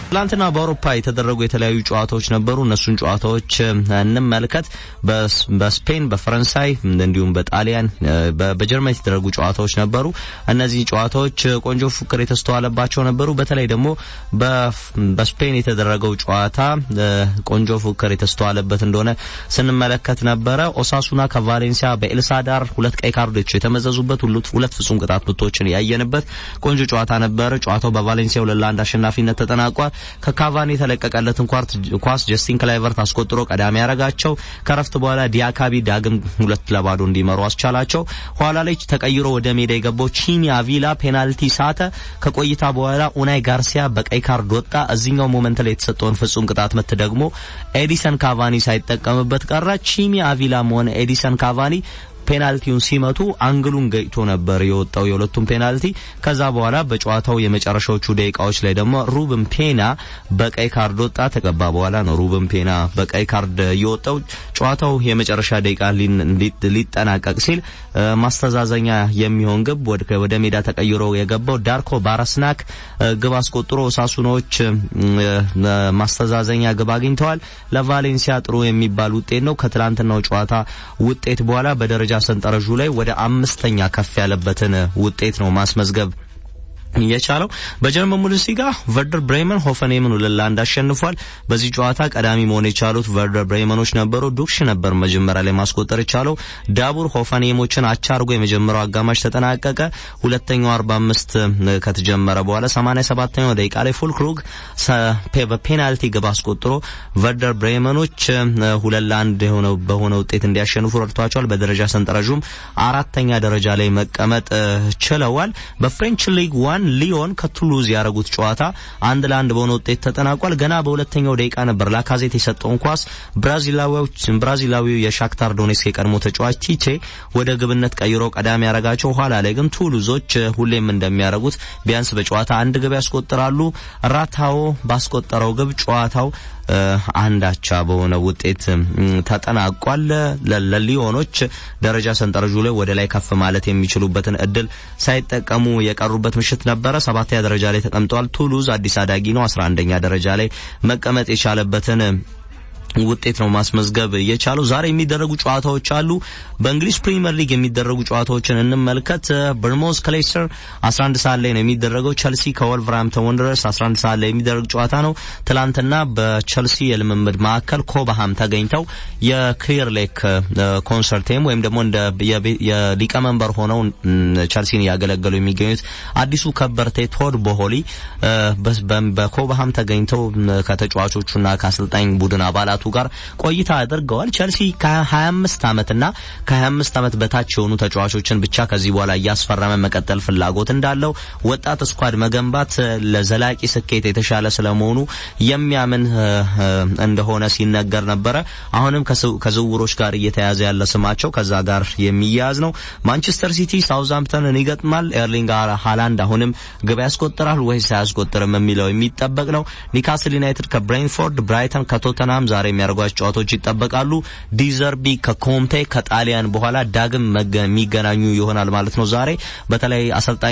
ትላንትና በአውሮፓ የተደረጉ የተለያዩ ጨዋታዎች ነበሩ። እነሱን ጨዋታዎች እንመልከት። በስፔን፣ በፈረንሳይ እንዲሁም በጣሊያን በጀርመን የተደረጉ ጨዋታዎች ነበሩ። እነዚህ ጨዋታዎች ቆንጆ ፉክክር የተስተዋለባቸው ነበሩ። በተለይ ደግሞ በስፔን የተደረገው ጨዋታ ቆንጆ ፉክክር የተስተዋለበት እንደሆነ ስንመለከት ነበረ። ኦሳሱና ከቫሌንሲያ በኤልሳዳር ሁለት ቀይ ካርዶች የተመዘዙበት ሁለት ፍጹም ቅጣት ምቶችን ያየንበት ቆንጆ ጨዋታ ነበረ። ጨዋታው በቫሌንሲያ ሁለት ለአንድ አሸናፊነት ተጠናቋል። ከካቫኒ የተለቀቀለትን ኳስ ጀስቲን ክላይቨርት አስቆጥሮ ቀዳሚ ያረጋቸው። ከረፍት በኋላ ዲያካቢ ዳግም ሁለት ለባዶ እንዲመሩ አስቻላቸው። ኋላ ላይ ተቀይሮ ወደ ሜዳ የገባው ቺኒ አቪላ ፔናልቲ ሳተ። ከቆይታ በኋላ ኡናይ ጋርሲያ በቀይ ካርድ ወጣ። እዚህኛው ሞመንት ላይ የተሰጠውን ፍጹም ቅጣት ምት ደግሞ ኤዲሰን ካቫኒ ሳይጠቀምበት ቀረ። ቺኒ አቪላም ሆነ ኤዲሰን ካቫኒ ፔናልቲውን ሲመቱ አንግሉን ገጭቶ ነበር የወጣው የሁለቱም ፔናልቲ። ከዛ በኋላ በጨዋታው የመጨረሻዎቹ ደቂቃዎች ላይ ደግሞ ሩብን ፔና በቀይ ካርድ ወጣ። ተቀባ በኋላ ነው ሩብን ፔና በቀይ ካርድ የወጣው። ጨዋታው የመጨረሻ ደቂቃ ሊጠናቀቅ ሲል ማስተዛዘኛ የሚሆን ግብ ወደ ሜዳ ተቀይሮ የገባው ዳርኮ ባረስናክ ግብ አስቆጥሮ ሳሱኖች ማስተዛዘኛ ግብ አግኝተዋል። ለቫሌንሲያ ጥሩ የሚባል ውጤት ነው። ከትላንትናው ጨዋታ ውጤት በኋላ በደረጃ ሰንጠረዡ ላይ ወደ አምስተኛ ከፍ ያለበትን ውጤት ነው ማስመዝገብ የቻለው በጀርመን ቡንደስሊጋ ቨርደር ብሬመን ሆፈንሄምን ሁለት ለአንድ አሸንፏል። በዚህ ጨዋታ ቀዳሚ መሆን የቻሉት ቨርደር ብሬመኖች ነበሩ። ዱክሽ ነበር መጀመሪያ ላይ ማስቆጠር የቻለው። ዳቡር ሆፈንሄሞችን አቻ አርጎ የመጀመሪያው አጋማሽ ተጠናቀቀ። ሁለተኛው 45 ከተጀመረ በኋላ 87ኛው ደቂቃ ላይ ፉልክሩግ በፔናልቲ ግብ አስቆጥሮ ቨርደር ብሬመኖች ሁለት ለአንድ የሆነው በሆነ ውጤት እንዲያሸንፉ ረድቷቸዋል። በደረጃ ሰንጠረዡም አራተኛ ደረጃ ላይ መቀመጥ ችለዋል። በፍሬንች ሊግ ዋን ሊዮን ከቱሉዝ ያደረጉት ጨዋታ አንድ ለአንድ በሆነ ውጤት ተጠናቋል። ገና በሁለተኛው ደቂቃ ነበር ላካዜት የሰጠውን ኳስ ብራዚላዊው የሻክታር ዶኔስክ የቀድሞ ተጫዋች ቲቼ ወደ ግብነት ቀይሮ ቀዳሚ ያረጋቸው። ኋላ ላይ ግን ቱሉዞች ሁሌም እንደሚያደርጉት ቢያንስ በጨዋታ አንድ ግብ ያስቆጥራሉ። ራታዎ ባስቆጠረው ግብ ጨዋታው አንዳቻ በሆነ ውጤት ተጠናቋል። ለሊዮኖች ደረጃ ሰንጠረዡ ላይ ወደ ላይ ከፍ ማለት የሚችሉበትን እድል ሳይጠቀሙ የቀሩበት ምሽት ነበረ። ሰባተኛ ደረጃ ላይ ተቀምጠዋል። ቱሉዝ አዲስ አዳጊ ነው። አስራ አንደኛ ደረጃ ላይ መቀመጥ የቻለበትን ውጤት ነው ማስመዝገብ የቻለው። ዛሬ የሚደረጉ ጨዋታዎች አሉ። በእንግሊዝ ፕሪሚየር ሊግ የሚደረጉ ጨዋታዎችን እንመልከት። በርሞዝ ከሌስተር 11 ሰዓት ላይ ነው የሚደረገው። ቸልሲ ከወልቨርሃምፕተን ወንደረርስ 11 ሰዓት ላይ የሚደረግ ጨዋታ ነው። ትላንትና በቸልሲ የልምምድ ማዕከል ኮባሃም ተገኝተው የክሊር ሌክ ኮንሰርቴም ወይም ደግሞ እንደ የሊቀመንበር ሆነው ቸልሲን እያገለገሉ የሚገኙት አዲሱ ከበርቴ ቶድ ቦሆሊ በኮባሃም ተገኝተው ከተጫዋቾቹና ከአሰልጣኝ ቡድን አባላቱ ጋር ቆይታ አድርገዋል። ቸልሲ ከ25 ዓመትና ከ25 ዓመት በታች የሆኑ ተጫዋቾችን ብቻ ከዚህ በኋላ እያስፈረመ መቀጠል ፍላጎት እንዳለው ወጣት ስኳድ መገንባት ለዘላቂ ስኬት የተሻለ ስለመሆኑ የሚያምን እንደሆነ ሲነገር ነበረ። አሁንም ከዝውውሮች ጋር እየተያዘ ያለ ስማቸው ከዛ ጋር የሚያያዝ ነው። ማንቸስተር ሲቲ ሳውዝሃምፕተንን ይገጥማል። ኤርሊንግ ሃላንድ አሁንም ግብ ያስቆጥራል ወይስ አያስቆጥርም የሚለው የሚጠበቅ ነው። ኒካስል ዩናይትድ ከብሬንፎርድ፣ ብራይተን ከቶተንሃም ዛሬ የሚያደርጓቸው ጨዋታዎች ይጠበቃሉ። ዲዘርቢ ከኮንቴ ከጣሊያን በኋላ ዳግም የሚገናኙ ይሆናል ማለት ነው። ዛሬ በተለይ አሰልጣኝ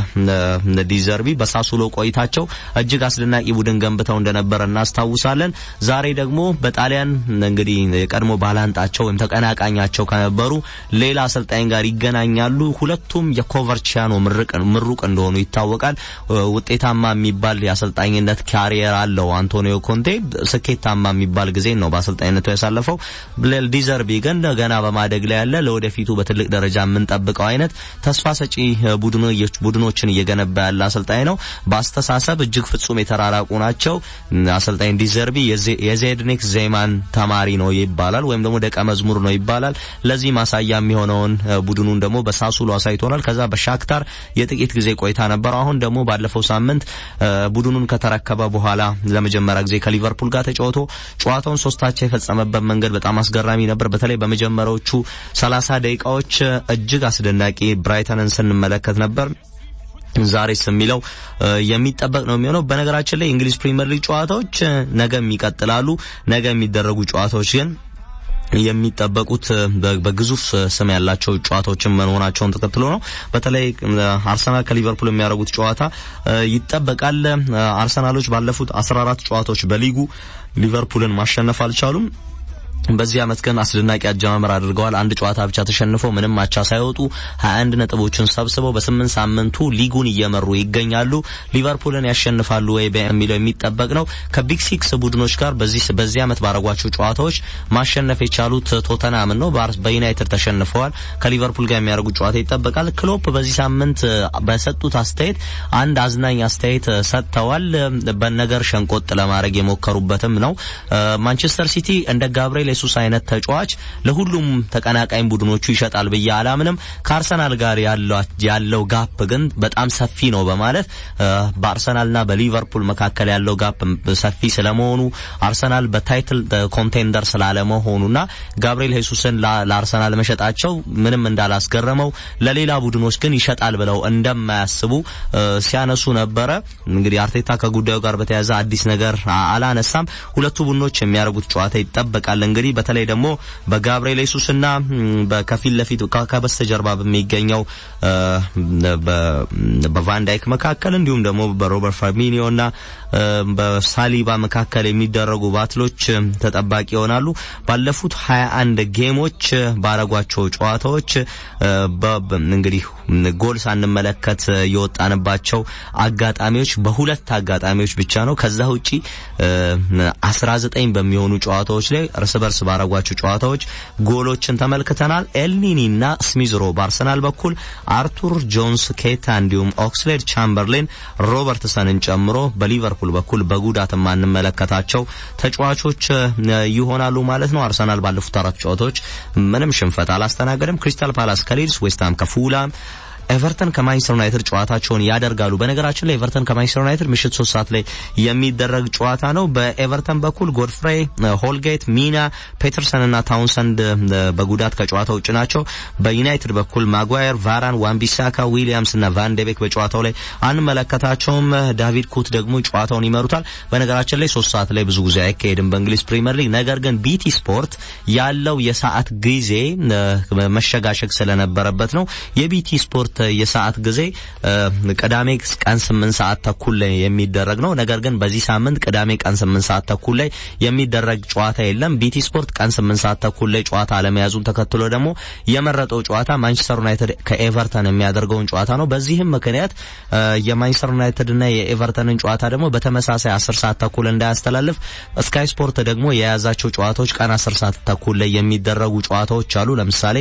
ዲዘርቢ በሳሱሎ ቆይታቸው እጅግ አስደናቂ ቡድን ገንብተው እንደነበረ እናስታውሳለን። ዛሬ ደግሞ በጣሊያን እንግዲህ የቀድሞ ባላንጣቸው ወይም ተቀናቃኛቸው ከነበሩ ሌላ አሰልጣኝ ጋር ይገናኛሉ። ሁለቱም የኮቨርቺያኖ ምሩቅ እንደሆኑ ይታወቃል። ውጤታማ የሚባል የአሰልጣኝነት ካሪየር አለው አንቶኒዮ ኮንቴ ስኬታማ የሚባል ጊዜ ነው በአሰልጣኝነቱ ያሳለፈው። ዲዘርቢ ግን ገና በማደግ ላይ ያለ ለወደፊቱ በትልቅ ደረጃ የምንጠብቀው አይነት ተስፋ ሰጪ ቡድኖችን እየገነባ ያለ አሰልጣኝ ነው። በአስተሳሰብ እጅግ ፍጹም የተራራቁ ናቸው። አሰልጣኝ ዲዘርቢ የዜድኒክ ዜማን ተማሪ ነው ይባላል፣ ወይም ደግሞ ደቀ መዝሙር ነው ይባላል። ለዚህ ማሳያ የሚሆነውን ቡድኑን ደግሞ በሳሱሎ አሳይቶናል። ከዛ በሻክታር የጥቂት ጊዜ ቆይታ ነበረው። አሁን ደግሞ ባለፈው ሳምንት ቡድኑን ከተረከበ በኋላ ለመጀመሪያ ጊዜ ከሊቨርፑል ጋር ተጫውቶ ጨዋታውን ሶስታቻ የፈጸመበት መንገድ በጣም አስገራሚ ነበር። በተለይ በመጀመሪያዎቹ ሰላሳ ደቂቃዎች እጅግ አስደናቂ ብራይተንን ስንመለከት ነበር። ዛሬስ የሚለው የሚጠበቅ ነው የሚሆነው። በነገራችን ላይ የእንግሊዝ ፕሪሚየር ሊግ ጨዋታዎች ነገም ይቀጥላሉ። ነገ የሚደረጉ ጨዋታዎች ግን የሚጠበቁት በግዙፍ ስም ያላቸው ጨዋታዎችን መሆናቸውን ተከትሎ ነው። በተለይ አርሰናል ከሊቨርፑል የሚያደርጉት ጨዋታ ይጠበቃል። አርሰናሎች ባለፉት 14 ጨዋታዎች በሊጉ ሊቨርፑልን ማሸነፍ አልቻሉም። በዚህ አመት ግን አስደናቂ አጀማመር አድርገዋል። አንድ ጨዋታ ብቻ ተሸንፈው ምንም አቻ ሳይወጡ 21 ነጥቦችን ሰብስበው በስምንት ሳምንቱ ሊጉን እየመሩ ይገኛሉ። ሊቨርፑልን ያሸንፋሉ ወይ የሚለው የሚጠበቅ ነው። ከቢግ ሲክስ ቡድኖች ጋር በዚህ በዚህ አመት ባረጓቸው ጨዋታዎች ማሸነፍ የቻሉት ቶተናምን ነው። በዩናይትድ ተሸንፈዋል። ከሊቨርፑል ጋር የሚያደርጉት ጨዋታ ይጠበቃል። ክሎፕ በዚህ ሳምንት በሰጡት አስተያየት አንድ አዝናኝ አስተያየት ሰጥተዋል። በነገር ሸንቆጥ ለማድረግ የሞከሩበትም ነው። ማንቸስተር ሲቲ እንደ ጋብርኤል የሱስ አይነት ተጫዋች ለሁሉም ተቀናቃኝ ቡድኖቹ ይሸጣል ብዬ አላምንም። ከአርሰናል ጋር ያለው ጋፕ ግን በጣም ሰፊ ነው በማለት በአርሰናልና በሊቨርፑል መካከል ያለው ጋፕ ሰፊ ስለመሆኑ አርሰናል በታይትል ኮንቴንደር ስላለመሆኑና ጋብርኤል ሄሱስን ለአርሰናል መሸጣቸው ምንም እንዳላስገረመው ለሌላ ቡድኖች ግን ይሸጣል ብለው እንደማያስቡ ሲያነሱ ነበረ። እንግዲህ አርቴታ ከጉዳዩ ጋር በተያያዘ አዲስ ነገር አላነሳም። ሁለቱ ቡድኖች የሚያደርጉት ጨዋታ ይጠበቃል። እንግዲህ በተለይ ደግሞ በጋብርኤል ሱስና በከፊል ለፊት ከበስተጀርባ በሚገኘው በቫንዳይክ መካከል እንዲሁም ደግሞ በሮበርት ፈርሚኒዮና በሳሊባ መካከል የሚደረጉ ባትሎች ተጠባቂ ይሆናሉ። ባለፉት 21 ጌሞች ባረጓቸው ጨዋታዎች እንግዲህ ጎል ሳንመለከት የወጣንባቸው አጋጣሚዎች በሁለት አጋጣሚዎች ብቻ ነው። ከዛ ውጪ 19 በሚሆኑ ጨዋታዎች ላይ እርስ በርስ ባረጓቸው ጨዋታዎች ጎሎችን ተመልክተናል። ኤልኒኒና ስሚዝሮ በአርሰናል በኩል አርቱር ጆንስ፣ ኬታ እንዲሁም ኦክስሌድ ቻምበርሌን ሮበርትሰንን ጨምሮ በሊቨርፑል በኩል በጉዳት የማንመለከታቸው ተጫዋቾች ይሆናሉ ማለት ነው። አርሰናል ባለፉት አራት ጨዋታዎች ምንም ሽንፈት አላስተናገደም። ክሪስታል ፓላስ ከሊድስ፣ ዌስትሃም ከፉላም ኤቨርተን ከማንቸስተር ዩናይትድ ጨዋታቸውን ያደርጋሉ። በነገራችን ላይ ኤቨርተን ከማንቸስተር ዩናይትድ ምሽት ሶስት ሰዓት ላይ የሚደረግ ጨዋታ ነው። በኤቨርተን በኩል ጎድፍሬ፣ ሆልጌት፣ ሚና፣ ፔተርሰን እና ታውንሰንድ በጉዳት ከጨዋታ ውጭ ናቸው። በዩናይትድ በኩል ማጓየር፣ ቫራን፣ ዋንቢሳካ፣ ዊሊያምስ እና ቫንዴቤክ በጨዋታው ላይ አንመለከታቸውም። ዳቪድ ኩት ደግሞ ጨዋታውን ይመሩታል። በነገራችን ላይ ሶስት ሰዓት ላይ ብዙ ጊዜ አይካሄድም በእንግሊዝ ፕሪምየር ሊግ። ነገር ግን ቢቲ ስፖርት ያለው የሰዓት ጊዜ መሸጋሸግ ስለነበረበት ነው የቢቲ ስፖርት የሰዓት ጊዜ ቅዳሜ ቀን ስምንት ሰዓት ተኩል ላይ የሚደረግ ነው። ነገር ግን በዚህ ሳምንት ቅዳሜ ቀን ስምንት ሰዓት ተኩል ላይ የሚደረግ ጨዋታ የለም። ቢቲ ስፖርት ቀን ስምንት ሰዓት ተኩል ላይ ጨዋታ አለመያዙን ተከትሎ ደግሞ የመረጠው ጨዋታ ማንቸስተር ዩናይትድ ከኤቨርተን የሚያደርገውን ጨዋታ ነው። በዚህም ምክንያት የማንቸስተር ዩናይትድና የኤቨርተንን ጨዋታ ደግሞ በተመሳሳይ አስር ሰዓት ተኩል እንዳያስተላልፍ ስካይ ስፖርት ደግሞ የያዛቸው ጨዋታዎች ቀን አስር ሰዓት ተኩል ላይ የሚደረጉ ጨዋታዎች አሉ። ለምሳሌ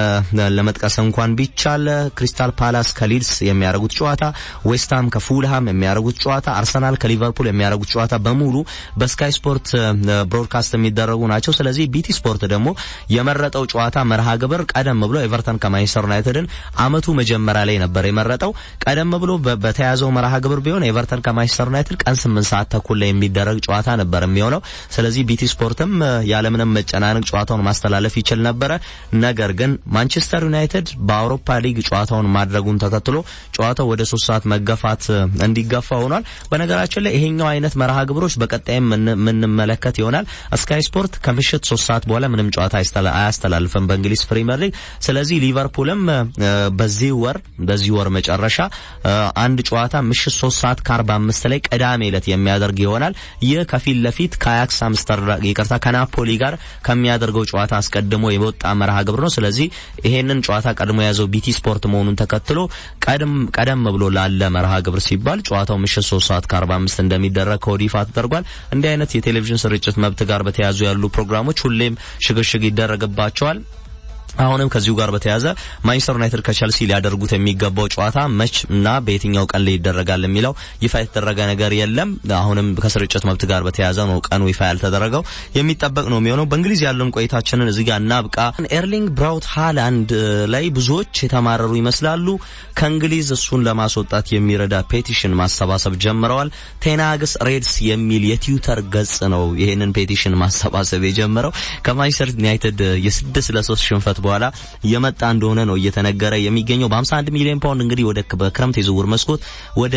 ለመጥቀስ እንኳን ቢቻል ክሪስታል ፓላስ ከሊድስ የሚያደርጉት ጨዋታ፣ ዌስትሃም ከፉልሃም የሚያደርጉት ጨዋታ፣ አርሰናል ከሊቨርፑል የሚያደርጉት ጨዋታ በሙሉ በስካይ ስፖርት ብሮድካስት የሚደረጉ ናቸው። ስለዚህ ቢቲ ስፖርት ደግሞ የመረጠው ጨዋታ መርሃ ግብር ቀደም ብሎ ኤቨርተን ከማንቸስተር ዩናይትድን አመቱ መጀመሪያ ላይ ነበር የመረጠው። ቀደም ብሎ በተያዘው መርሃ ግብር ቢሆን ኤቨርተን ከማንቸስተር ዩናይትድ ቀን ስምንት ሰዓት ተኩል ላይ የሚደረግ ጨዋታ ነበር የሚሆነው። ስለዚህ ቢቲ ስፖርትም ያለምንም መጨናነቅ ጨዋታውን ማስተላለፍ ይችል ነበረ። ነገር ግን ማንቸስተር ዩናይትድ በአውሮፓ ሊግ ጨዋታውን ማድረጉን ተከትሎ ጨዋታው ወደ ሶስት ሰዓት መገፋት እንዲገፋ ሆኗል። በነገራችን ላይ ይሄኛው አይነት መርሃ ግብሮች በቀጣይም የምንመለከት ይሆናል። ስካይ ስፖርት ከምሽት ሶስት ሰዓት በኋላ ምንም ጨዋታ አያስተላልፍም በእንግሊዝ ፕሪሚየር ሊግ። ስለዚህ ሊቨርፑልም በዚህ ወር በዚህ ወር መጨረሻ አንድ ጨዋታ ምሽት ሶስት ሰዓት ከአርባ አምስት ላይ ቅዳሜ ዕለት የሚያደርግ ይሆናል። ይህ ከፊት ለፊት ከአያክስ አምስተርዳም ይቅርታ ከናፖሊ ጋር ከሚያደርገው ጨዋታ አስቀድሞ የወጣ መርሃ ግብር ነው። ስለዚህ ይሄንን ጨዋታ ቀድሞ የያዘው ቢቲ ስፖርት መሆኑን ተከትሎ ቀደም ቀደም ብሎ ላለ መርሃ ግብር ሲባል ጨዋታው ምሽት 3 ሰዓት ከ45 እንደሚደረግ ከወዲህ ይፋ ተደርጓል። እንዲህ አይነት የቴሌቪዥን ስርጭት መብት ጋር በተያያዙ ያሉ ፕሮግራሞች ሁሌም ሽግሽግ ይደረግባቸዋል። አሁንም ከዚሁ ጋር በተያያዘ ማንቸስተር ዩናይትድ ከቸልሲ ሊያደርጉት የሚገባው ጨዋታ መች እና በየትኛው ቀን ላይ ይደረጋል የሚለው ይፋ የተደረገ ነገር የለም። አሁንም ከስርጭት መብት ጋር በተያያዘ ነው ቀኑ ይፋ ያልተደረገው፣ የሚጠበቅ ነው የሚሆነው። በእንግሊዝ ያለውን ቆይታችንን እዚህ ጋር እናብቃ። ኤርሊንግ ብራውት ሃላንድ ላይ ብዙዎች የተማረሩ ይመስላሉ። ከእንግሊዝ እሱን ለማስወጣት የሚረዳ ፔቲሽን ማሰባሰብ ጀምረዋል። ቴናግስ ሬድስ የሚል የትዊተር ገጽ ነው ይሄንን ፔቲሽን ማሰባሰብ የጀመረው ከማንቸስተር ዩናይትድ የስድስት ለሶስት ሽንፈት በኋላ የመጣ እንደሆነ ነው እየተነገረ የሚገኘው። በ51 ሚሊዮን ፓውንድ እንግዲህ ወደ በክረምት የዝውውር መስኮት ወደ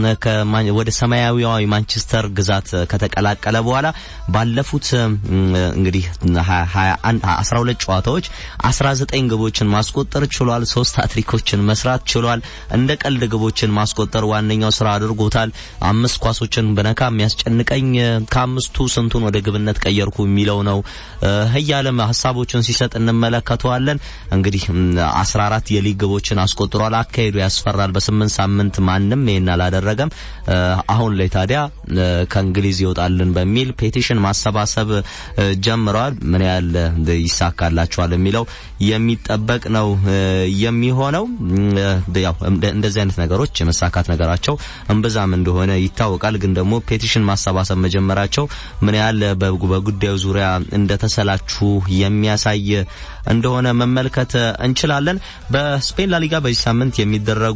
ወደ ሰማያዊዋ ማንቸስተር ግዛት ከተቀላቀለ በኋላ ባለፉት እንግዲህ 21 12 ጨዋታዎች 19 ግቦችን ማስቆጠር ችሏል። ሶስት ሃትሪኮችን መስራት ችሏል። እንደ ቀልድ ግቦችን ማስቆጠር ዋነኛው ስራ አድርጎታል። አምስት ኳሶችን በነካ የሚያስጨንቀኝ ከአምስቱ ስንቱን ወደ ግብነት ቀየርኩ የሚለው ነው እያለም ሀሳቦችን ሲሰጥ እንመለከተዋለን። እንግዲህ 14 የሊግ ግቦችን አስቆጥሯል። አካሄዱ ያስፈራል። በስምንት ሳምንት ማንም ይሄን አላደረገም። አሁን ላይ ታዲያ ከእንግሊዝ ይወጣልን በሚል ፔቲሽን ማሰባሰብ ጀምረዋል። ምን ያህል ይሳካላቸዋል የሚለው የሚጠበቅ ነው የሚሆነው። ያው እንደዚህ አይነት ነገሮች የመሳካት ነገራቸው እምብዛም እንደሆነ ይታወቃል። ግን ደግሞ ፔቲሽን ማሰባሰብ መጀመራቸው ምን ያህል በጉዳዩ ዙሪያ እንደተሰላችሁ የሚያሳይ እንደሆነ መመልከት እንችላለን። በስፔን ላሊጋ በዚህ ሳምንት የሚደረጉ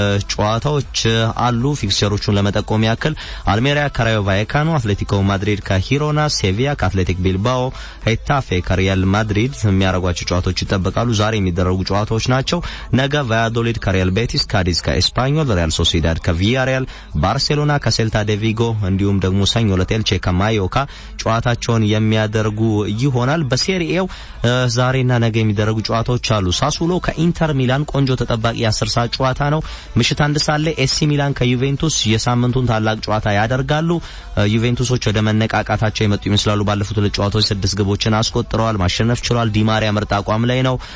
ጨዋታዎች አሉ። ፊክስቸሮቹን ለመጠቆም ያክል አልሜሪያ ከራዮ ቫይካኖ፣ አትሌቲኮ ማድሪድ ከሂሮና፣ ሴቪያ ከአትሌቲክ ቢልባኦ፣ ሄታፌ ከሪያል ማድሪድ የሚያደርጓቸው ጨዋታዎች ይጠበቃሉ። ዛሬ የሚደረጉ ጨዋታዎች ናቸው። ነገ ቫያዶሊድ ከሪያል ቤቲስ፣ ካዲዝ ከኤስፓኞል፣ ሪያል ሶሲዳድ ከቪያሪያል፣ ባርሴሎና ከሴልታ ዴቪጎ እንዲሁም ደግሞ ሰኞ ዕለት ኤልቼ ከማዮካ ጨዋታቸውን የሚያደርጉ ይሆናል። በሴሪኤው ዛሬና ነገ የሚደረጉ ጨዋታዎች አሉ። ሳሱሎ ከኢንተር ሚላን ቆንጆ ተጠባቂ የአስር ሰዓት ጨዋታ ነው። ምሽት አንድ ሰዓት ላይ ኤሲ ሚላን ከዩቬንቱስ የሳምንቱን ታላቅ ጨዋታ ያደርጋሉ። ዩቬንቱሶች ወደ መነቃቃታቸው የመጡ ይመስላሉ። ባለፉት ሁለት ጨዋታዎች ስድስት ግቦችን አስቆጥረዋል፣ ማሸነፍ ችሏል። ዲማሪያ ምርጥ አቋም ላይ ነው።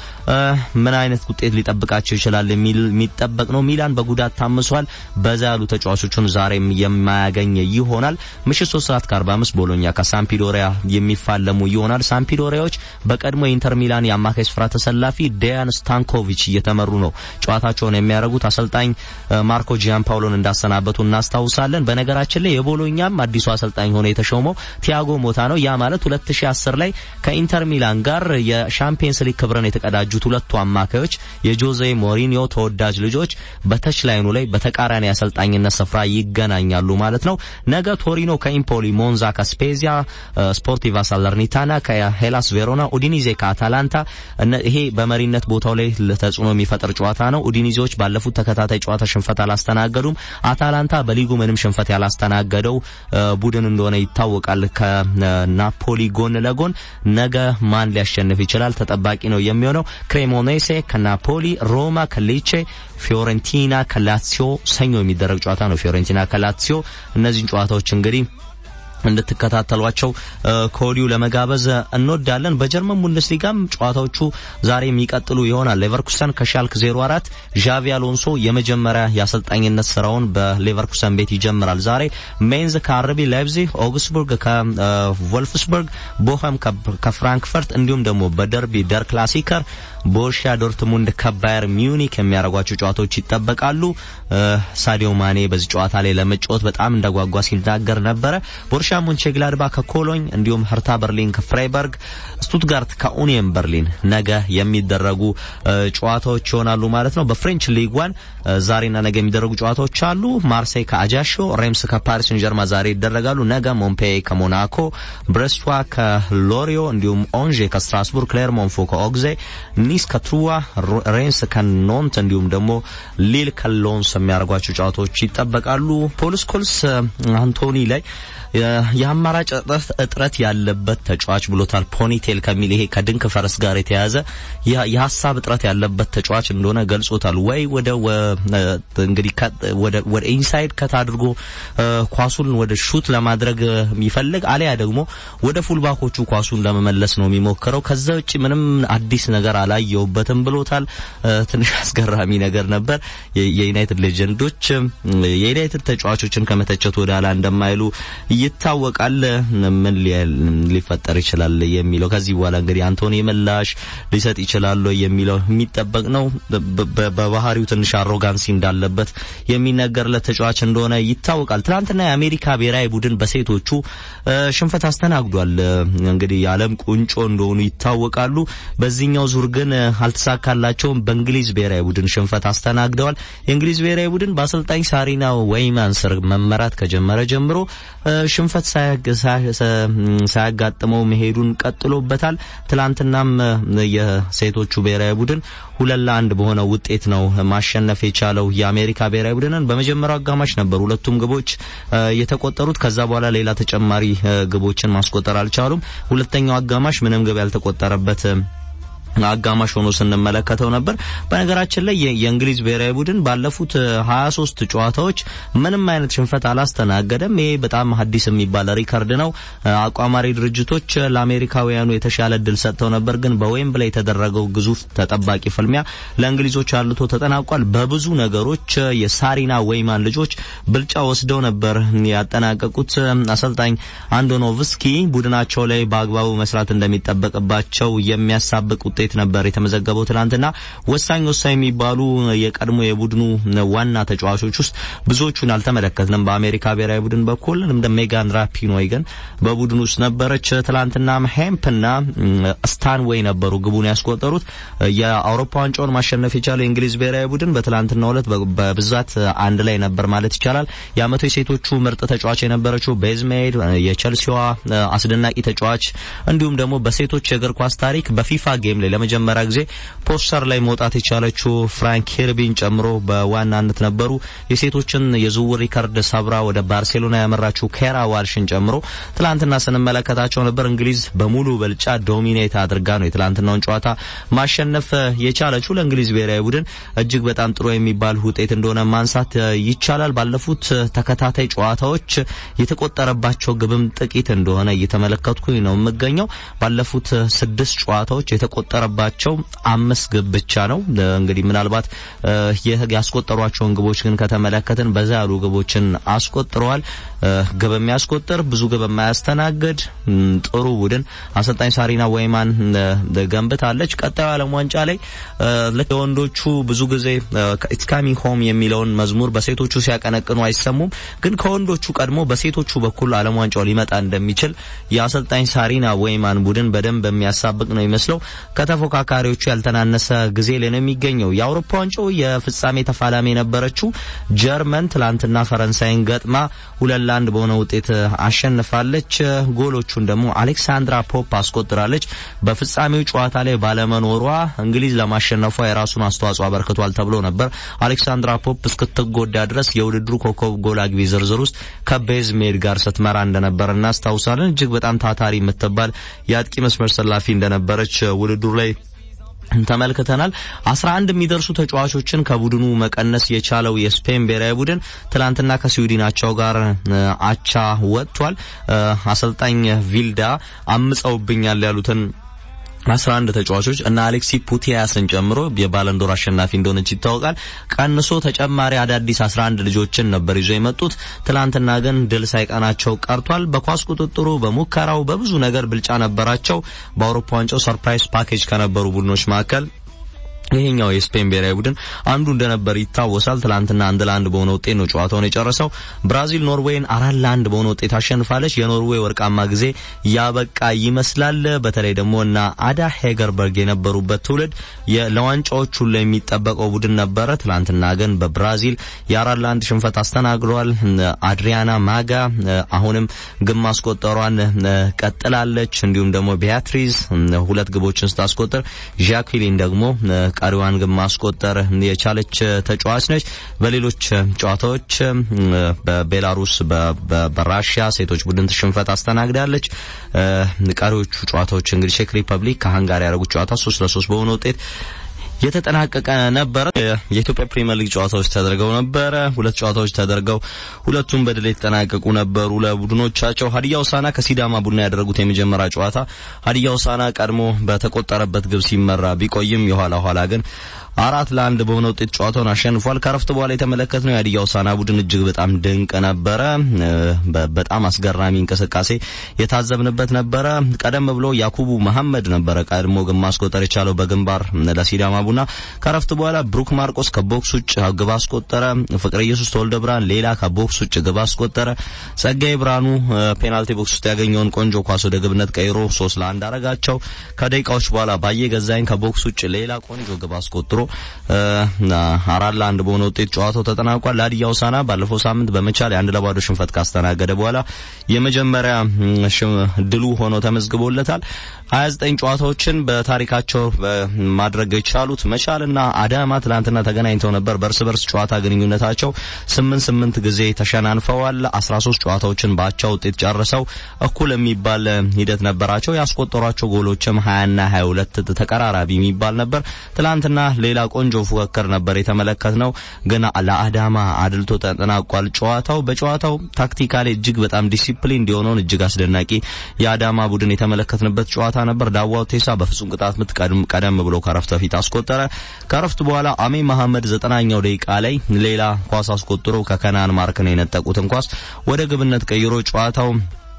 ምን አይነት ውጤት ሊጠብቃቸው ይችላል የሚጠበቅ ነው። ሚላን በጉዳት ታምሷል። በዛ ያሉ ተጫዋቾቹን ዛሬም የማያገኝ ይሆናል። ምሽት 3 ሰዓት ከ45 ቦሎኛ ከሳምፒዶሪያ የሚፋለሙ ይሆናል። ሳምፒዶሪያዎች በቀድሞ የኢንተር ሚላን የአማካይ ስፍራ ተሰላፊ ዲያን ስታንኮቪች እየተመሩ ነው ጨዋታቸውን የሚያደርጉት። አሰልጣኝ ማርኮ ጂያን ፓውሎን እንዳሰናበቱ እናስታውሳለን። በነገራችን ላይ የቦሎኛም አዲሱ አሰልጣኝ ሆኖ የተሾመው ቲያጎ ሞታ ነው። ያ ማለት 2010 ላይ ከኢንተር ሚላን ጋር የሻምፒየንስ ሊግ ክብርን የተቀዳጁት ሁለቱ አማካዮች የጆዜ ሞሪኒዮ ተወዳጅ ልጆች በተች ላይኑ ላይ በተቃራኒ አሰልጣኝነት ስፍራ ይገናኛሉ ማለት ነው። ነገ ቶሪኖ ከኢምፖሊ፣ ሞንዛ ከስፔዚያ፣ ስፖርቲቫ ሳለርኒታና ከሄላስ ቬሮና፣ ኡዲኒዜ ከአታላንታ ይሄ በመሪነት ቦታው ላይ ተጽዕኖ የሚፈጥር ጨዋታ ነው። ኡዲኒዜዎች ባለፉት ተከታታይ ጨዋታ ሽንፈት አላስተናገዱም። አታላንታ በሊጉ ምንም ሽንፈት ያላስተናገደው ቡድን እንደሆነ ይታወቃል። ከናፖሊ ጎን ለጎን ነገ ማን ሊያሸንፍ ይችላል ተጠባቂ ነው የሚሆነው። ክሬሞኔሴ ከናፖሊ፣ ሮማ ከሌቼ፣ ፊዮረንቲና ከላሲዮ ሰኞ የሚደረግ ጨዋታ ነው። ፊዮረንቲና ከላሲዮ እነዚህን ጨዋታዎች እንግዲህ እንድትከታተሏቸው ከወዲሁ ለመጋበዝ እንወዳለን። በጀርመን ቡንደስሊጋም ጨዋታዎቹ ዛሬ የሚቀጥሉ ይሆናል። ሌቨርኩሰን ከሻልክ 04 ዣቪ አሎንሶ የመጀመሪያ የአሰልጣኝነት ስራውን በሌቨርኩሰን ቤት ይጀምራል። ዛሬ ሜንዝ ከአርቢ ላይፕዚግ፣ ኦግስቡርግ ከቮልፍስበርግ፣ ቦኸም ከፍራንክፈርት እንዲሁም ደግሞ በደርቢ ደር ክላሲከር ቦሩሺያ ዶርትሙንድ ከባየር ሚዩኒክ የሚያደርጓቸው ጨዋታዎች ይጠበቃሉ። ሳዲዮ ማኔ በዚህ ጨዋታ ላይ ለመጫወት በጣም እንደጓጓ ሲናገር ነበረ። ቦሩሺያ ሞንቼግላድባ ከኮሎኝ እንዲሁም ህርታ በርሊን ከፍራይበርግ፣ ስቱትጋርት ከኡኒየን በርሊን ነገ የሚደረጉ ጨዋታዎች ይሆናሉ ማለት ነው። በፍሬንች ሊግ ዋን ዛሬና ነገ የሚደረጉ ጨዋታዎች አሉ። ማርሴይ ከአጃሾ፣ ሬምስ ከፓሪስ ሴን ጀርማ ዛሬ ይደረጋሉ። ነገ ሞምፔይ ከሞናኮ፣ ብሬስቷ ከሎሪዮ እንዲሁም ኦንዤ ከስትራስቡርግ፣ ክሌርሞንፎ ከኦግዜ ኒስ ከትሩዋ ሬንስ ከኖንት እንዲሁም ደግሞ ሊል ከሎንስ የሚያደርጓቸው ጨዋታዎች ይጠበቃሉ። ፖል ስኮልስ አንቶኒ ላይ የአማራጭ እጥረት ያለበት ተጫዋች ብሎታል። ፖኒቴል ከሚል ይሄ ከድንክ ፈረስ ጋር የተያያዘ የሀሳብ እጥረት ያለበት ተጫዋች እንደሆነ ገልጾታል። ወይ ወደ እንግዲህ ወደ ኢንሳይድ ከት አድርጎ ኳሱን ወደ ሹት ለማድረግ የሚፈልግ አሊያ ደግሞ ወደ ፉልባኮቹ ኳሱን ለመመለስ ነው የሚሞክረው። ከዛ ውጭ ምንም አዲስ ነገር አላየውበትም ብሎታል። ትንሽ አስገራሚ ነገር ነበር። የዩናይትድ ሌጀንዶች የዩናይትድ ተጫዋቾችን ከመተቸት ወደ ኋላ እንደማይሉ ይታወቃል። ምን ሊፈጠር ይችላል የሚለው ከዚህ በኋላ እንግዲህ አንቶኒ ምላሽ ሊሰጥ ይችላል የሚለው የሚጠበቅ ነው። በባህሪው ትንሽ አሮጋንሲ እንዳለበት የሚነገርለት ተጫዋች እንደሆነ ይታወቃል። ትናንትና የአሜሪካ ብሔራዊ ቡድን በሴቶቹ ሽንፈት አስተናግዷል። እንግዲህ የዓለም ቁንጮ እንደሆኑ ይታወቃሉ። በዚህኛው ዙር ግን ግን አልተሳካላቸውም። በእንግሊዝ ብሔራዊ ቡድን ሽንፈት አስተናግደዋል። የእንግሊዝ ብሔራዊ ቡድን በአሰልጣኝ ሳሪና ወይማን ስር መመራት ከጀመረ ጀምሮ ሽንፈት ሳያጋጥመው መሄዱን ቀጥሎበታል። ትላንትናም የሴቶቹ ብሔራዊ ቡድን ሁለት ለአንድ በሆነ ውጤት ነው ማሸነፍ የቻለው የአሜሪካ ብሔራዊ ቡድንን። በመጀመሪያው አጋማሽ ነበር ሁለቱም ግቦች የተቆጠሩት። ከዛ በኋላ ሌላ ተጨማሪ ግቦችን ማስቆጠር አልቻሉም። ሁለተኛው አጋማሽ ምንም ግብ ያልተቆጠረበት አጋማሽ ሆኖ ስንመለከተው ነበር። በነገራችን ላይ የእንግሊዝ ብሔራዊ ቡድን ባለፉት 23 ጨዋታዎች ምንም አይነት ሽንፈት አላስተናገደም። ይሄ በጣም ሀዲስ የሚባል ሪከርድ ነው። አቋማሪ ድርጅቶች ለአሜሪካውያኑ የተሻለ እድል ሰጥተው ነበር፣ ግን በዌምብላይ የተደረገው ግዙፍ ተጠባቂ ፍልሚያ ለእንግሊዞች አልቶ ተጠናቋል። በብዙ ነገሮች የሳሪና ወይማን ልጆች ብልጫ ወስደው ነበር ያጠናቀቁት። አሰልጣኝ አንዶኖቭስኪ ቡድናቸው ላይ በአግባቡ መስራት እንደሚጠበቅባቸው የሚያሳብቅ ውጤት ነበር የተመዘገበው። ትናንትና ወሳኝ ወሳኝ የሚባሉ የቀድሞ የቡድኑ ዋና ተጫዋቾች ውስጥ ብዙዎቹን አልተመለከትንም። በአሜሪካ ብሔራዊ ቡድን በኩል እንደ ሜጋን ራፒኖይ ግን በቡድኑ ውስጥ ነበረች። ትናንትና ሄምፕና ስታንዌይ ነበሩ ግቡን ያስቆጠሩት። የአውሮፓ ዋንጫውን ማሸነፍ የቻለው የእንግሊዝ ብሔራዊ ቡድን በትናንትናው ዕለት በብዛት አንድ ላይ ነበር ማለት ይቻላል። የአመቱ የሴቶቹ ምርጥ ተጫዋች የነበረችው ቤዝሜድ የቸልሲዋ አስደናቂ ተጫዋች እንዲሁም ደግሞ በሴቶች የእግር ኳስ ታሪክ በፊፋ ጌም ላይ ለመጀመሪያ ጊዜ ፖስተር ላይ መውጣት የቻለችው ፍራንክ ሄርቢን ጨምሮ በዋናነት ነበሩ። የሴቶችን የዝውውር ሪከርድ ሰብራ ወደ ባርሴሎና ያመራችው ኬራ ዋልሽን ጨምሮ ትላንትና ስንመለከታቸው ነበር። እንግሊዝ በሙሉ በልጫ ዶሚኔት አድርጋ ነው የትላንትናውን ጨዋታ ማሸነፍ የቻለችው። ለእንግሊዝ ብሔራዊ ቡድን እጅግ በጣም ጥሩ የሚባል ውጤት እንደሆነ ማንሳት ይቻላል። ባለፉት ተከታታይ ጨዋታዎች የተቆጠረባቸው ግብም ጥቂት እንደሆነ እየተመለከትኩኝ ነው የምገኘው። ባለፉት ስድስት ጨዋታዎች የተቆጠረባቸው አምስት ግብ ብቻ ነው። እንግዲህ ምናልባት ያስቆጠሯቸውን ግቦች ግን ከተመለከትን በዛ ያሉ ግቦችን አስቆጥረዋል። ግብ የሚያስቆጥር ብዙ ግብ የማያስተናግድ ጥሩ ቡድን አሰልጣኝ ሳሪና ወይማን ገንብታለች። ቀጣዩ ዓለም ዋንጫ ላይ ልክ የወንዶቹ ብዙ ጊዜ ኢትስ ካሚንግ ሆም የሚለውን መዝሙር በሴቶቹ ሲያቀነቅኑ አይሰሙም። ግን ከወንዶቹ ቀድሞ በሴቶቹ በኩል ዓለም ዋንጫው ሊመጣ እንደሚችል የአሰልጣኝ ሳሪና ወይማን ቡድን በደንብ የሚያሳብቅ ነው ይመስለው። ከተፎካካሪዎቹ ያልተናነሰ ጊዜ ላይ ነው የሚገኘው። የአውሮፓ ዋንጫው የፍጻሜ ተፋላሚ የነበረችው ጀርመን ትላንትና ፈረንሳይን ገጥማ ሁለት ለአንድ በሆነ ውጤት አሸንፋለች። ጎሎቹን ደግሞ አሌክሳንድራ ፖፕ አስቆጥራለች። በፍጻሜው ጨዋታ ላይ ባለመኖሯ እንግሊዝ ለማሸነፏ የራሱን አስተዋጽኦ አበርክቷል ተብሎ ነበር። አሌክሳንድራ ፖፕ እስክትጎዳ ድረስ የውድድሩ ኮከብ ጎል አግቢ ዝርዝር ውስጥ ከቤዝሜድ ጋር ስትመራ እንደነበር እናስታውሳለን። እጅግ በጣም ታታሪ የምትባል የአጥቂ መስመር ሰላፊ እንደነበረች ውድድሩ ላይ ተመልክተናል። አስራ አንድ የሚደርሱ ተጫዋቾችን ከቡድኑ መቀነስ የቻለው የስፔን ብሔራዊ ቡድን ትላንትና ከስዊድናቸው ጋር አቻ ወጥቷል። አሰልጣኝ ቪልዳ አምፀውብኛል ያሉትን አስራ አንድ ተጫዋቾች እና አሌክሲ ፑቲያስን ጨምሮ የባለንዶር አሸናፊ እንደሆነች ይታወቃል። ቀንሶ ተጨማሪ አዳዲስ 11 ልጆችን ነበር ይዞ የመጡት። ትላንትና ግን ድል ሳይቀናቸው ቀርቷል። በኳስ ቁጥጥሩ፣ በሙከራው፣ በብዙ ነገር ብልጫ ነበራቸው። በአውሮፓ ዋንጫው ሰርፕራይዝ ፓኬጅ ከነበሩ ቡድኖች መካከል ይሄኛው የስፔን ብሔራዊ ቡድን አንዱ እንደነበር ይታወሳል። ትላንትና አንድ ለአንድ በሆነ ውጤት ነው ጨዋታውን የጨረሰው። ብራዚል ኖርዌይን አራት ለአንድ በሆነ ውጤት አሸንፋለች። የኖርዌይ ወርቃማ ጊዜ ያበቃ ይመስላል። በተለይ ደግሞ እና አዳ ሄገርበርግ የነበሩበት ትውልድ ለዋንጫዎች ሁሉ የሚጠበቀው ቡድን ነበረ። ትላንትና ግን በብራዚል የአራት ለአንድ ሽንፈት አስተናግደዋል። አድሪያና ማጋ አሁንም ግብ ማስቆጠሯን ቀጥላለች። እንዲሁም ደግሞ ቢያትሪዝ ሁለት ግቦችን ስታስቆጥር ዣክሊን ደግሞ ቀሪዋን ግን ማስቆጠር የቻለች ተጫዋች ነች። በሌሎች ጨዋታዎች በቤላሩስ በራሽያ ሴቶች ቡድን ሽንፈት አስተናግዳለች። ቀሪዎቹ ጨዋታዎች እንግዲህ ቼክ ሪፐብሊክ ከሃንጋሪ ያደረጉት ጨዋታ ሶስት ለሶስት በሆነ ውጤት የተጠናቀቀ ነበረ። የኢትዮጵያ ፕሪሚየር ሊግ ጨዋታዎች ተደርገው ነበረ። ሁለት ጨዋታዎች ተደርገው ሁለቱም በድል የተጠናቀቁ ነበሩ ለቡድኖቻቸው። ሀዲያ ሆሳዕና ከሲዳማ ቡና ያደረጉት የመጀመሪያ ጨዋታ ሀዲያ ሆሳዕና ቀድሞ በተቆጠረበት ግብ ሲመራ ቢቆይም የኋላ ኋላ ግን አራት ለአንድ በሆነ ውጤት ጨዋታውን አሸንፏል። ከረፍት በኋላ የተመለከትነው የሀዲያ ሆሳዕና ቡድን እጅግ በጣም ድንቅ ነበረ። በጣም አስገራሚ እንቅስቃሴ የታዘብንበት ነበረ። ቀደም ብሎ ያኩቡ መሐመድ ነበረ ቀድሞ ግብ ማስቆጠር የቻለው በግንባር ለሲዳማ ቡና። ከረፍት በኋላ ብሩክ ማርቆስ ከቦክስ ውጭ ግብ አስቆጠረ። ፍቅረ ኢየሱስ ተወልደ ብርሃን ሌላ ከቦክስ ውጭ ግብ አስቆጠረ። ጸጋይ ብርሃኑ ፔናልቲ ቦክስ ውስጥ ያገኘውን ቆንጆ ኳስ ወደ ግብነት ቀይሮ ሶስት ለአንድ አረጋቸው። ከደቂቃዎች በኋላ ባየ ገዛኝ ከቦክስ ውጭ ሌላ ቆንጆ ግብ አስቆጥሮ አራት ለአንድ በሆነ ውጤት ጨዋታው ተጠናቋል። ለሀዲያ ሆሳዕና ባለፈው ሳምንት በመቻል የአንድ ለባዶ ሽንፈት ካስተናገደ በኋላ የመጀመሪያ ድሉ ሆኖ ተመዝግቦለታል። 29 ጨዋታዎችን በታሪካቸው ማድረግ የቻሉት መቻልና አዳማ ትናንትና ተገናኝተው ነበር። በእርስ በርስ ጨዋታ ግንኙነታቸው ስምንት ስምንት ጊዜ ተሸናንፈዋል። 13 ጨዋታዎችን በአቻ ውጤት ጨርሰው እኩል የሚባል ሂደት ነበራቸው። ያስቆጠሯቸው ጎሎችም 20ና 22 ተቀራራቢ የሚባል ነበር። ትላንትና ሌላ ቆንጆ ፉክክር ነበር የተመለከትነው፣ ግን ለአዳማ አድልቶ ተጠናቋል ጨዋታው። በጨዋታው ታክቲካሊ እጅግ በጣም ዲሲፕሊን እንዲሆነውን እጅግ አስደናቂ የአዳማ ቡድን የተመለከትንበት ጨዋታ ነበር። ዳዋው ቴሳ በፍጹም ቅጣት ምት ቀደም ብሎ ከረፍት በፊት አስቆጠረ። ከረፍት በኋላ አሜ መሐመድ ዘጠናኛው ደቂቃ ላይ ሌላ ኳስ አስቆጥሮ ከከናን ማርክን የነጠቁትን ኳስ ወደ ግብነት ቀይሮ ጨዋታው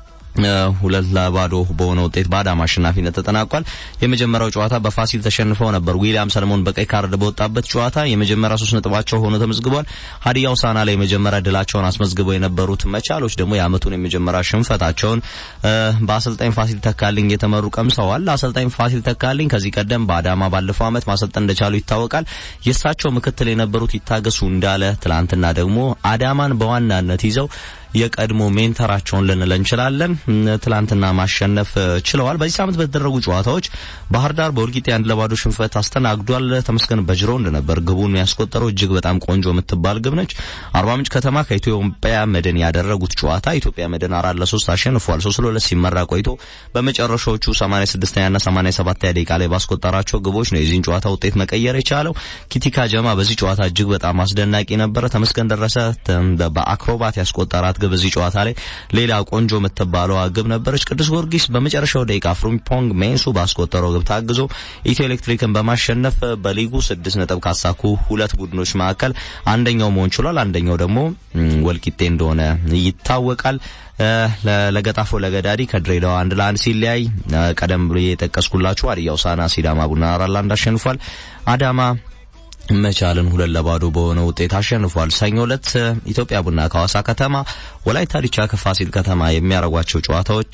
ሁለት ለባዶ በሆነ ውጤት በአዳማ አሸናፊነት ተጠናቋል። የመጀመሪያው ጨዋታ በፋሲል ተሸንፈው ነበር። ዊሊያም ሰለሞን በቀይ ካርድ በወጣበት ጨዋታ የመጀመሪያ ሶስት ነጥባቸው ሆኖ ተመዝግቧል። ሀዲያ ሆሳዕና ላይ የመጀመሪያ ድላቸውን አስመዝግበው የነበሩት መቻሎች ደግሞ የአመቱን የመጀመሪያ ሽንፈታቸውን በአሰልጣኝ ፋሲል ተካልኝ የተመሩ ቀምሰዋል። አሰልጣኝ ፋሲል ተካልኝ ከዚህ ቀደም በአዳማ ባለፈው አመት ማሰልጠን እንደቻሉ ይታወቃል። የእሳቸው ምክትል የነበሩት ይታገሱ እንዳለ ትላንትና ደግሞ አዳማን በዋናነት ይዘው የቀድሞ ሜንተራቸውን ልንል እንችላለን። ትላንትና ማሸነፍ ችለዋል። በዚህ ሳምንት በተደረጉ ጨዋታዎች ባህር ዳር በወልቂጤ አንድ ለባዶ ሽንፈት አስተናግዷል። ተመስገን በጅሮንድ ነበር ግቡን ያስቆጠረው። እጅግ በጣም ቆንጆ የምትባል ግብ ነች። አርባ ምንጭ ከተማ ከኢትዮጵያ መድን ያደረጉት ጨዋታ ኢትዮጵያ መድን አራት ለሶስት አሸንፏል። ሶስት ለሁለት ሲመራ ቆይቶ በመጨረሻዎቹ 86ኛና 87ኛ ደቂቃ ላይ ባስቆጠራቸው ግቦች ነው የዚህን ጨዋታ ውጤት መቀየር የቻለው። ኪቲካ ጀማ በዚህ ጨዋታ እጅግ በጣም አስደናቂ ነበረ። ተመስገን ደረሰ በአክሮባት ያስቆጠራት ግብ እዚህ ጨዋታ ላይ ሌላ ቆንጆ የምትባለው ግብ ነበረች። ቅዱስ ጊዮርጊስ በመጨረሻው ደቂቃ ፍሩምፖንግ ሜንሱ ባስቆጠረው ግብ ታግዞ ኢትዮ ኤሌክትሪክን በማሸነፍ በሊጉ ስድስት ነጥብ ካሳኩ ሁለት ቡድኖች መካከል አንደኛው መሆን ችሏል። አንደኛው ደግሞ ወልቂጤ እንደሆነ ይታወቃል። ለገጣፎ ለገዳዲ ከድሬዳዋ አንድ ለአንድ ሲለያይ ቀደም ብሎ የጠቀስኩላችሁ ሀዲያ ሆሳዕና ሲዳማ ቡና አራት ለአንድ አሸንፏል። አዳማ መቻልን ሁለት ለባዶ በሆነ ውጤት አሸንፏል። ሰኞ ዕለት ኢትዮጵያ ቡና ከሐዋሳ ከተማ፣ ወላይታ ዲቻ ከፋሲል ከተማ የሚያደርጓቸው ጨዋታዎች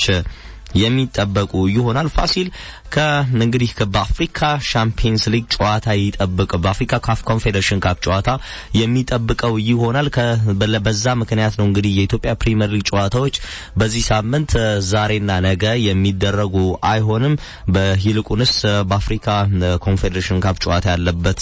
የሚጠበቁ ይሆናል። ፋሲል ከእንግዲህ በአፍሪካ ሻምፒየንስ ሊግ ጨዋታ ይጠብቅ በአፍሪካ ካፍ ኮንፌዴሬሽን ካፕ ጨዋታ የሚጠብቀው ይሆናል። በዛ ምክንያት ነው እንግዲህ የኢትዮጵያ ፕሪሚየር ሊግ ጨዋታዎች በዚህ ሳምንት ዛሬና ነገ የሚደረጉ አይሆንም። በይልቁንስ በአፍሪካ ኮንፌዴሬሽን ካፕ ጨዋታ ያለበት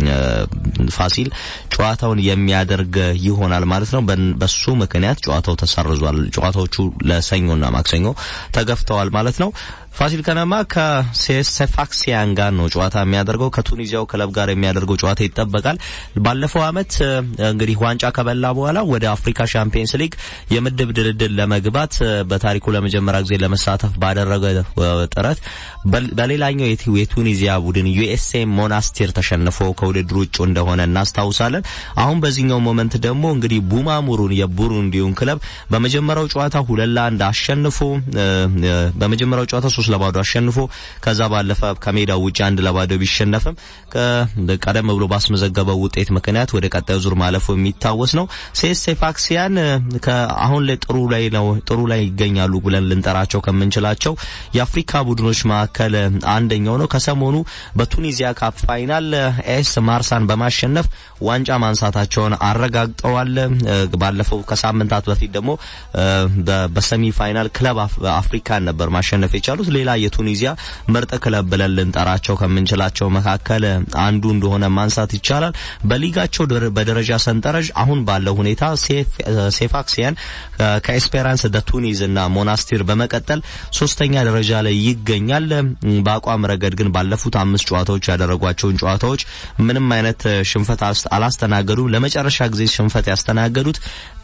ፋሲል ጨዋታውን የሚያደርግ ይሆናል ማለት ነው። በሱ ምክንያት ጨዋታው ተሰርዟል። ጨዋታዎቹ ለሰኞና ማክሰኞ ተገፍተዋል ማለት ነው። ፋሲል ከነማ ከሴፋክሲያን ጋር ነው ጨዋታ የሚያደርገው። ከቱኒዚያው ክለብ ጋር የሚያደርገው ጨዋታ ይጠበቃል። ባለፈው አመት እንግዲህ ዋንጫ ከበላ በኋላ ወደ አፍሪካ ሻምፒየንስ ሊግ የምድብ ድልድል ለመግባት በታሪኩ ለመጀመሪያ ጊዜ ለመሳተፍ ባደረገ ጥረት በሌላኛው የቱኒዚያ ቡድን ዩኤስኤ ሞናስቲር ተሸንፎ ከውድድሩ ውጭ እንደሆነ እናስታውሳለን። አሁን በዚህኛው ሞመንት ደግሞ እንግዲህ ቡማሙሩን የቡሩንዲውን ክለብ በመጀመሪያው ጨዋታ ሁለት ለአንድ አሸንፎ በመጀመሪያው ጨዋታ ሶስት ለባዶ አሸንፎ ከዛ ባለፈ ከሜዳው ውጭ አንድ ለባዶ ቢሸነፍም ቀደም ብሎ ባስመዘገበው ውጤት ምክንያት ወደ ቀጣዩ ዙር ማለፉ የሚታወስ ነው። ሴፋክሲያን አሁን ላይ ጥሩ ላይ ነው ጥሩ ላይ ይገኛሉ ብለን ልንጠራቸው ከምንችላቸው የአፍሪካ ቡድኖች መካከል አንደኛው ነው። ከሰሞኑ በቱኒዚያ ካፕ ፋይናል ኤስ ማርሳን በማሸነፍ ዋንጫ ማንሳታቸውን አረጋግጠዋል። ባለፈው ከሳምንታት በፊት ደግሞ በሰሚ ፋይናል ክለብ አፍሪካን ነበር ማሸነፍ የቻሉት። ሌላ የቱኒዚያ ምርጥ ክለብ ብለን ልንጠራቸው ከምንችላቸው መካከል አንዱ እንደሆነ ማንሳት ይቻላል። በሊጋቸው በደረጃ ሰንጠረዥ አሁን ባለው ሁኔታ ሴፋክሲያን ከኤስፔራንስ ደ ቱኒዝ እና ሞናስቲር በመቀጠል ሶስተኛ ደረጃ ላይ ይገኛል። በአቋም ረገድ ግን ባለፉት አምስት ጨዋታዎች ያደረጓቸውን ጨዋታዎች ምንም አይነት ሽንፈት አላስተናገዱም። ለመጨረሻ ጊዜ ሽንፈት ያስተናገዱት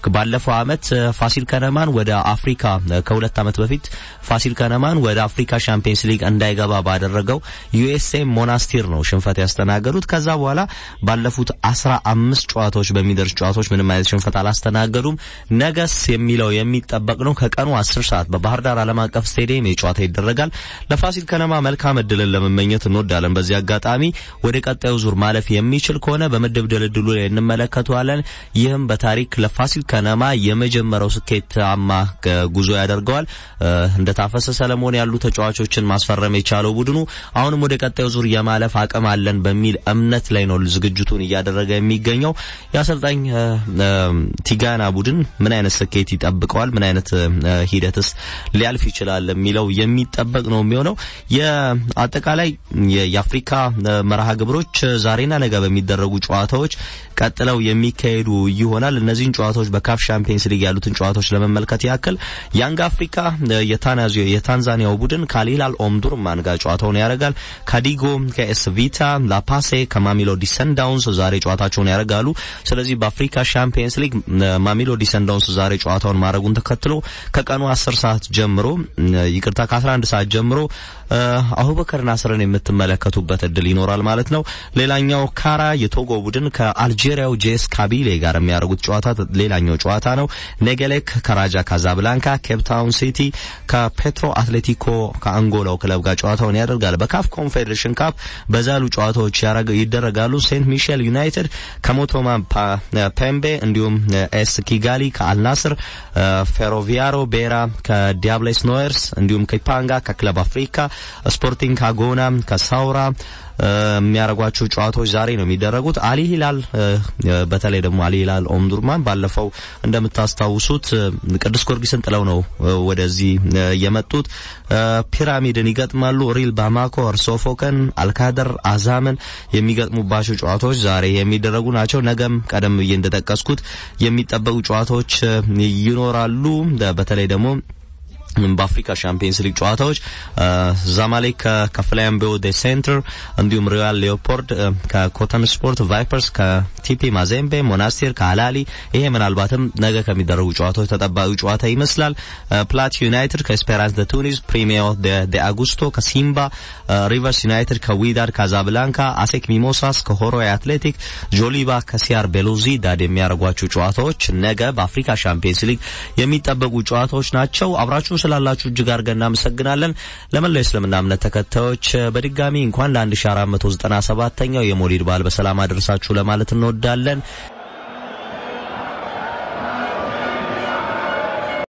ባለፈው አመት ፋሲል ከነማን ወደ አፍሪካ ከሁለት አመት በፊት ፋሲል ከነማን ወደ አፍሪካ ሻምፒየንስ ሊግ እንዳይገባ ባደረገው ዩኤስኤ ሞናስቲር ነው ሽንፈት ያስተናገዱት። ከዛ በኋላ ባለፉት አስራ አምስት ጨዋታዎች በሚደርስ ጨዋታዎች ምንም አይነት ሽንፈት አላስተናገዱም። ነገስ የሚለው የሚጠበቅ ነው። ከቀኑ አስር ሰዓት በባህር ዳር ዓለም አቀፍ ስቴዲየም የጨዋታ ይደረጋል። ለፋሲል ከነማ መልካም እድልን ለመመኘት እንወዳለን። በዚህ አጋጣሚ ወደ ቀጣዩ ዙር ማለፍ የሚችል ከሆነ በምድብ ድልድሉ ላይ እንመለከተዋለን። ይህም በታሪክ ለፋሲል ከነማ የመጀመሪያው ስኬታማ ጉዞ ያደርገዋል። እንደ ታፈሰ ሰለሞን ያሉ ተጫዋቾችን ማስፈረም የቻለው ቡድኑ አሁንም ወደ ቀጣዩ ዙር የማለፍ አቅም አለን በሚል እምነት ላይ ነው ዝግጅቱን እያደረገ የሚገኘው። የአሰልጣኝ ቲጋና ቡድን ምን አይነት ስኬት ይጠብቀዋል? ምን አይነት ሂደትስ ሊያልፍ ይችላል የሚለው የሚጠበቅ ነው የሚሆነው። የአጠቃላይ የአፍሪካ መርሃ ግብሮች ዛሬና ነገ በሚደረጉ ጨዋታዎች ቀጥለው የሚካሄዱ ይሆናል። እነዚህን ጨዋታዎች በካፍ ሻምፒየንስ ሊግ ያሉትን ጨዋታዎች ለመመልከት ያክል ያንግ አፍሪካ የታንዛኒያው ቡድን ከአልሂላል ኦምዱርማን ጋር ጨዋታውን ያደርጋል። ካዲጎ ከኤስ ቪታ፣ ላፓሴ ከማሚሎዲ ሰንዳውንስ ዛሬ ጨዋታቸውን ያደርጋሉ። ስለዚህ በአፍሪካ ሻምፒየንስ ሊግ ማሚሎዲ ሰንዳውንስ ዛሬ ጨዋታውን ማድረጉን ተከትሎ ከቀኑ 10 ሰዓት ጀምሮ ይቅርታ ከ11 ሰዓት ጀምሮ አቡበከር ናስርን የምትመለከቱበት እድል ይኖራል ማለት ነው። ሌላኛው ካራ የቶጎ ቡድን ከአልጄሪያው ጄስ ካቢሌ ጋር የሚያደርጉት ጨዋታ ሌላኛው ጨዋታ ነው። ኔጌሌክ ከራጃ ካዛብላንካ፣ ኬፕታውን ሲቲ ከፔትሮ አትሌቲኮ ከአንጎላው ክለብ ጋር ጨዋታውን ያደርጋል። በካፍ ኮንፌዴሬሽን ካፕ በዛ ያሉ ጨዋታዎች ይደረጋሉ። ሴንት ሚሼል ዩናይትድ ከሞቶማ ፔምቤ እንዲሁም ኤስ ኪጋሊ ከአልናስር፣ ፌሮቪያሮ ቤራ ከዲያብሌስ ኖየርስ እንዲሁም ከኢፓንጋ ከክለብ አፍሪካ ስፖርቲንግ ካጎና ከሳውራ የሚያደርጓቸው ጨዋታዎች ዛሬ ነው የሚደረጉት። አሊ ሂላል በተለይ ደግሞ አሊ ሂላል ኦምዱርማን ባለፈው እንደምታስታውሱት ቅዱስ ጊዮርጊስን ጥለው ነው ወደዚህ የመጡት። ፒራሚድን ይገጥማሉ። ሪል ባማኮ፣ እርሶፎከን፣ አልካደር አዛምን የሚገጥሙባቸው ጨዋታዎች ዛሬ የሚደረጉ ናቸው። ነገም ቀደም ብዬ እንደጠቀስኩት የሚጠበቁ ጨዋታዎች ይኖራሉ። በተለይ ደግሞ በአፍሪካ ሻምፒየንስ ሊግ ጨዋታዎች ዛማሌክ ከፍላምቤኦ ደ ሴንትር እንዲሁም ሪያል ሌኦፖልድ ከኮተን ስፖርት፣ ቫይፐርስ ከቲፒ ማዜምቤ፣ ሞናስቴር ከአላሊ ይሄ ምናልባትም ነገ ከሚደረጉ ጨዋታዎች ተጠባቂው ጨዋታ ይመስላል። ፕላት ዩናይትድ ከኤስፔራንስ ደ ቱኒስ፣ ፕሪሚዮ ደ አጉስቶ ከሲምባ፣ ሪቨርስ ዩናይትድ ከዊዳድ ካዛብላንካ፣ አሴክ ሚሞሳስ ከሆሮይ አትሌቲክ፣ ጆሊባ ከሲያር ቤሉዚዳድ የሚያደርጓቸው ጨዋታዎች ነገ በአፍሪካ ሻምፒየንስ ሊግ የሚጠበቁ ጨዋታዎች ናቸው። አብራችሁ ስላላችሁ እጅግ አድርገን እናመሰግናለን። ለመላው የእስልምና እምነት ተከታዮች በድጋሚ እንኳን ለ1497ኛው የሞሊድ በዓል በሰላም አደረሳችሁ ለማለት እንወዳለን።